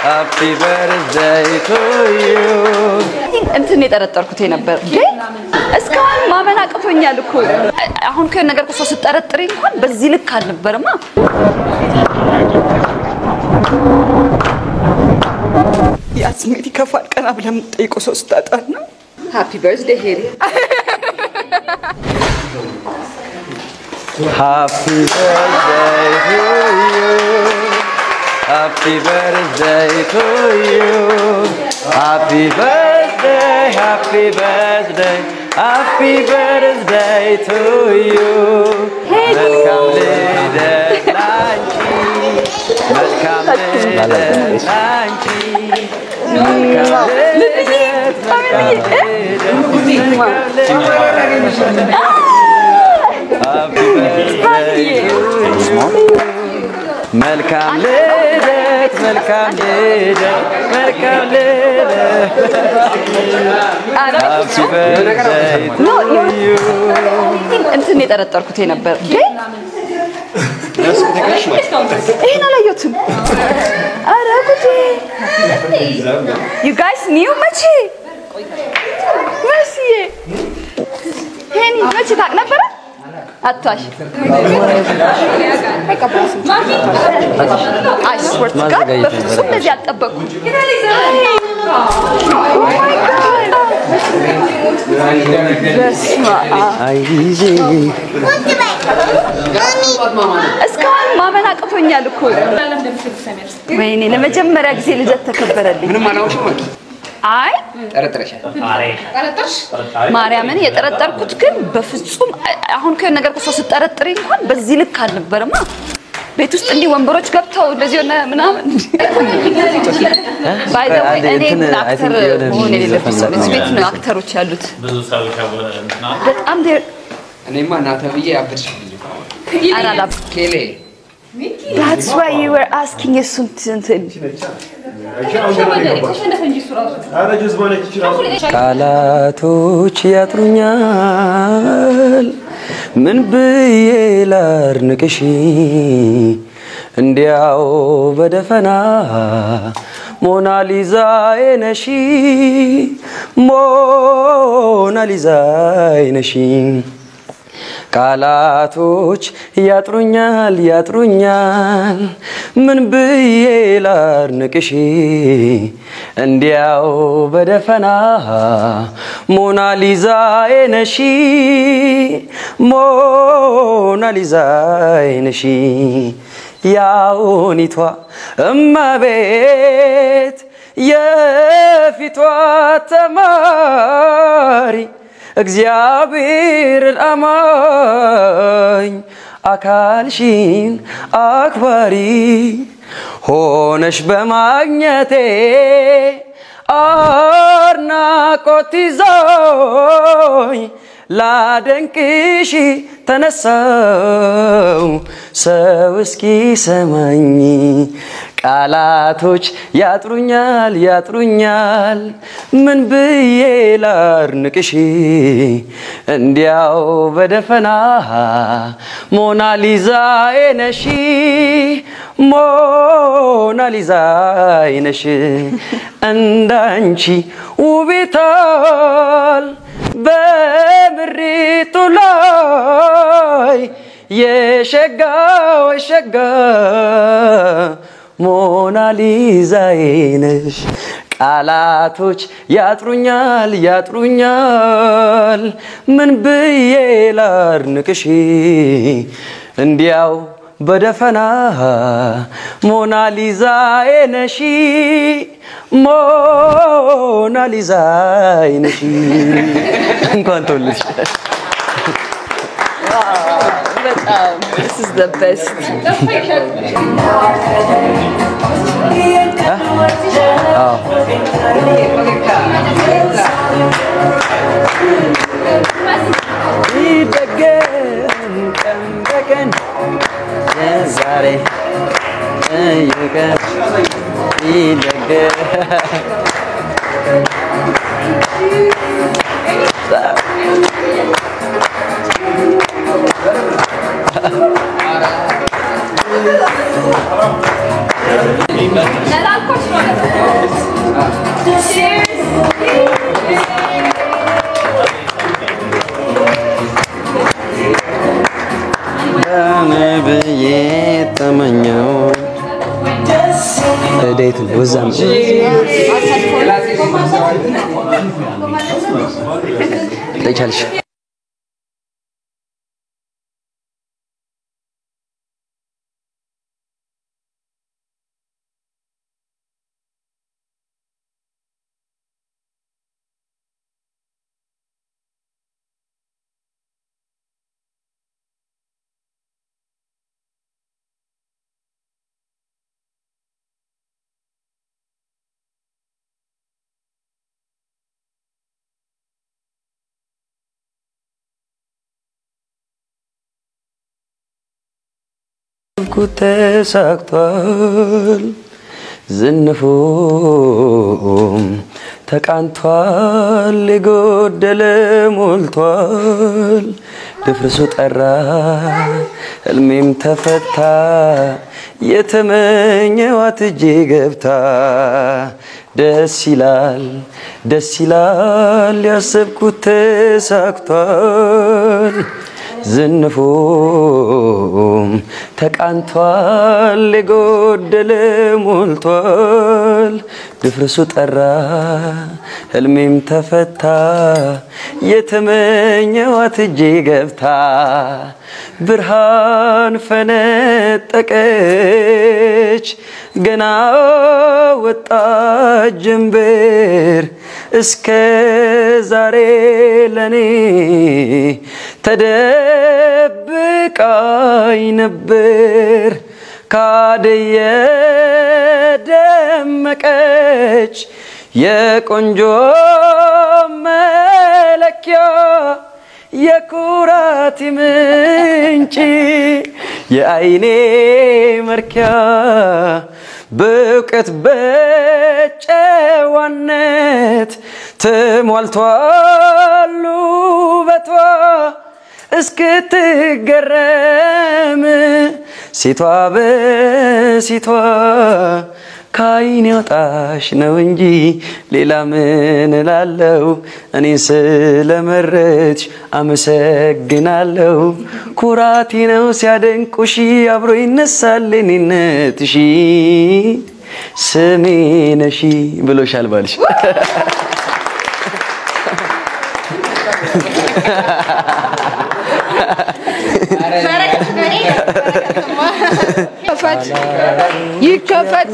Happy birthday to you. እንትን የጠረጠርኩት ነበር ግን እስካሁን ማመን አቅቶኛል እኮ አሁን ከሆነ ነገር እኮ ስጠረጥሪ እንኳን በዚህ ልክ አልነበረማ ያ ስሜት ይከፋል ቀና ብለህ የምትጠይቀው ሰው ስታጣ ነው ሃፒ በርዝዴ ሄሪ Happy birthday to you. Happy birthday to you. Happy birthday, happy birthday, happy birthday to you. መልካም ልደት ላንቺ፣ መልካም ልደት ላንቺ፣ መልካም ልደት፣ መልካም ልደት። Happy birthday to you. መልካም ልደት መልካም ልደት መልካም ልደት Happy birthday to you. እንትን የጠረጠርኩት ነበር ግን ይሄን አላየሁትም። ኧረ ጉዴ! ዩ ጋይስ ኒው መቼ መሲዬ ሄኒ መቼ ታውቅ ነበረ? አትዋሽ። አይ ስወር ቱ ጋድ በፍጹም እንደዚህ አልጠበቅኩም። Oh my God! በስመ አብ አይዜ እስካሁን ማመን አቅቶኛል እኮ። ወይኔ ለመጀመሪያ ጊዜ ልደት ተከበረልኝ። ምንም አላውቅም። አይ ጠረጥረሻል። ማርያምን የጠረጠርኩት ግን በፍጹም አሁን ከሆነ ነገር እኮ ሰው ስጠረጥሪ እንኳን በዚህ ልክ አልነበረማ። ቤት ውስጥ እንዲህ ወንበሮች ገብተው እንደዚህ ሆነ ምናምን ባይ ዘ ወይ እኔ እንትን I አክተር think የሆነ መሆን የሌለብኝ ሰው ዘፈን እዚህ ቤት ነው አክተሮች ያሉት። ብዙ ሰዎች እንትና በጣም ደ- እኔማ እናተ ብዬ አብድሽ አራላ ኬሌ That's why you were asking የእሱን እንትን ቃላቶች ያጥሩኛል ምን ብዬ ላርንቅሽ እንዲያው በደፈና ሞናሊዛዬ ነሽ ሞናሊዛዬ ነሽ ቃላቶች ያጥሩኛል ያጥሩኛል ምን ብዬ ላርንቅሽ እንዲያው በደፈና ሞናሊዛዬ ነሽ ሞናሊዛዬ ነሽ ያውኒቷ እመቤት የፊቷ ተማሪ እግዚአብሔርን አማኝ አካልሽን አክባሪ ሆነሽ በማግኘቴ አድናቆት ይዞኝ ላደንቅሽ ተነሳው ሰው እስኪ ሰማኝ ቃላቶች ያጥሩኛል ያጥሩኛል ምን ብዬ ላርንቅሽ እንዲያው በደፈና ሞናሊዛዬ ነሽ ሞናሊዛዬ ነሽ እንዳንቺ ውቤታል በምሪቱ ላይ የሸጋው የሸጋ ሞናሊዛዬ ነሽ ቃላቶች ያጥሩኛል ያጥሩኛል ምን ብዬ ላርንቅሽ እንዲያው በደፈና ሞናሊዛዬ ነሽ ሞናሊዛዬ ነሽ እንኳን ተወለድሽ በጣም this is the best ይደገም ቀን በቀን ዛሬ የቀን ይደገም ዳዊት ነው ወዛ ነው ጠይቻለሽ ያሰብኩት ተሳክቷል፣ ዝንፉም ተቃንቷል፣ የጎደለ ሞልቷል፣ ድፍርሱ ጠራ፣ ህልሜም ተፈታ፣ የተመኘዋት እጄ ገብታ ደስ ይላል ደስ ይላል ያሰብኩት ተሳክቷል። ዝንፉም ተቃንቷል፣ የጎደለ ሞልቷል፣ ድፍርሱ ጠራ፣ ህልሜም ተፈታ፣ የተመኘዋት እጄ ገብታ ብርሃን ፈነጠቀች፣ ገና ወጣች ጀንበር እስከ ዛሬ ለኔ ተደብቃኝ ነበር ካደየ ደመቀች የቆንጆ መለኪያ የኩራት ምንጭ የአይኔ መርኪያ በእውቀት በጨዋነት ተሟልቷል ውበቷ እስክትገረም ሴቷ በሴቷ ከአይን ያውጣሽ ነው እንጂ ሌላ ምን እላለው? እኔ ስለመረጥሽ አመሰግናለሁ። ኩራቴ ነው ሲያደንቁሽ አብሮ ይነሳል እኔነትሽ ስሜ ነሽ ብሎሻል ባልሽ። ከፈት ይከፈት።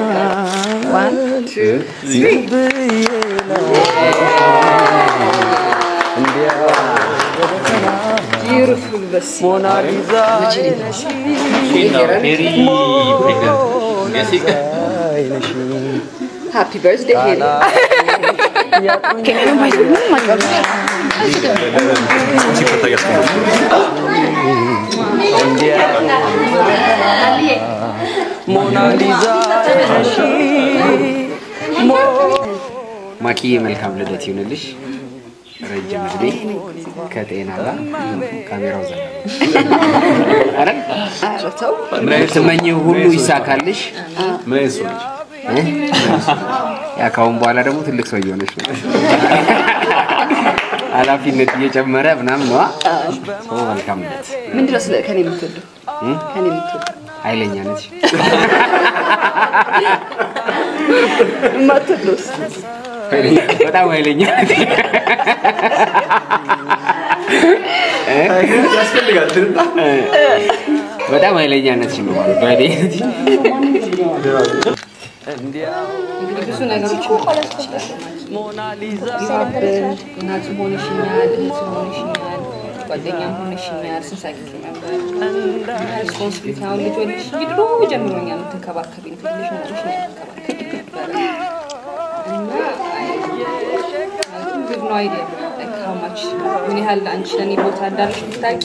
ቢዩቲፉል በስ ሞናሊዛ ነሽ ሃፒ በርዝዴ ሄሊ ከኔ ማይዝ ምን ማቀም ሞናሊዛ ነሽ ማኪዬ መልካም ልደት ይሁንልሽ። ረጅም እድሜ ከጤና ጋር ካሜራው ዘጋ አይደል? ኧረ ተው የምትመኚው ሁሉ ይሳካልሽ። ምን አይነት ሰው ነች? እ? ያ ካሁን በኋላ ደግሞ ትልቅ ሰው እየሆነች ነው። ኃላፊነት እየጨመረ ምናምን ነዋ። ሰው መልካም ልደት። ምንድነው ስለ ከኔ የምትወደው ከኔ የምትወደው ኃይለኛ ነች። የማትወደውስ በጣም ኃይለኛ ነች። ያስፈልጋል ትንጣ በጣም ኃይለኛ ነች ነው ማለት በእኔ እንግዲህ ብዙ ነገሮች ማለት ይችላል ቢሆንብን እናትም ሆነሽኛል እህትም ሆነሽኛል ጓደኛም ሆነሽኛል ስንሳቂት ነበር ሪስፖንሲቢሊቲ አሁን ልጅ ወልሽ እንጂ ድሮ ጀምሮኛ የምትንከባከቢኝ ትንሽ ሆነሽ ነው የምትንከባከቢኝ ነበረ እና ግብ ነው አይዲያ how much ምን ያህል አንቺ ለእኔ ቦታ እንዳለሽ ብታውቂ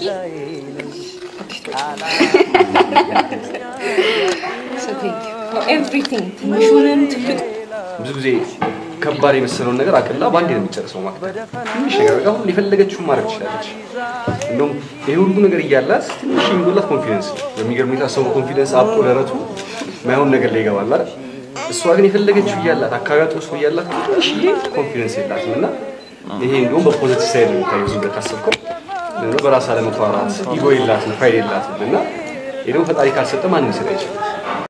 So thank you for everything ትንሹንም ትልቁ ብዙ ጊዜ ከባድ የመሰለውን ነገር አቅላ በአንዴ ነው የሚጨርሰው ማለት ነው። ትንሽ ነገር በቃ ሁሉ የፈለገችውን ማድረግ ትችላለች። እንደውም ይሄ ሁሉ ነገር እያላት ትንሽ የሚጎላት ኮንፊደንስ ነው። በሚገርም ሁኔታ ሰው ኮንፊደንስ አብጦ ደረቱ ማይሆን ነገር ላይ ይገባል አይደል? እሷ ግን የፈለገችው እያላት አካባቢ ጥሩ ሰው እያላት ትንሽዬ ኮንፊደንስ የላትም እና ይሄ እንደውም በፖዘቲቭ ሳይድ ነው የሚታየው ዝም ብለህ ካሰብከው ደግሞ በራስ አለመኩራራት ኢጎ የላትም ፕራይድ የላትም እና ይህ ደግሞ ፈጣሪ ካልሰጠ ማንም ሊሰጥ አይችልም።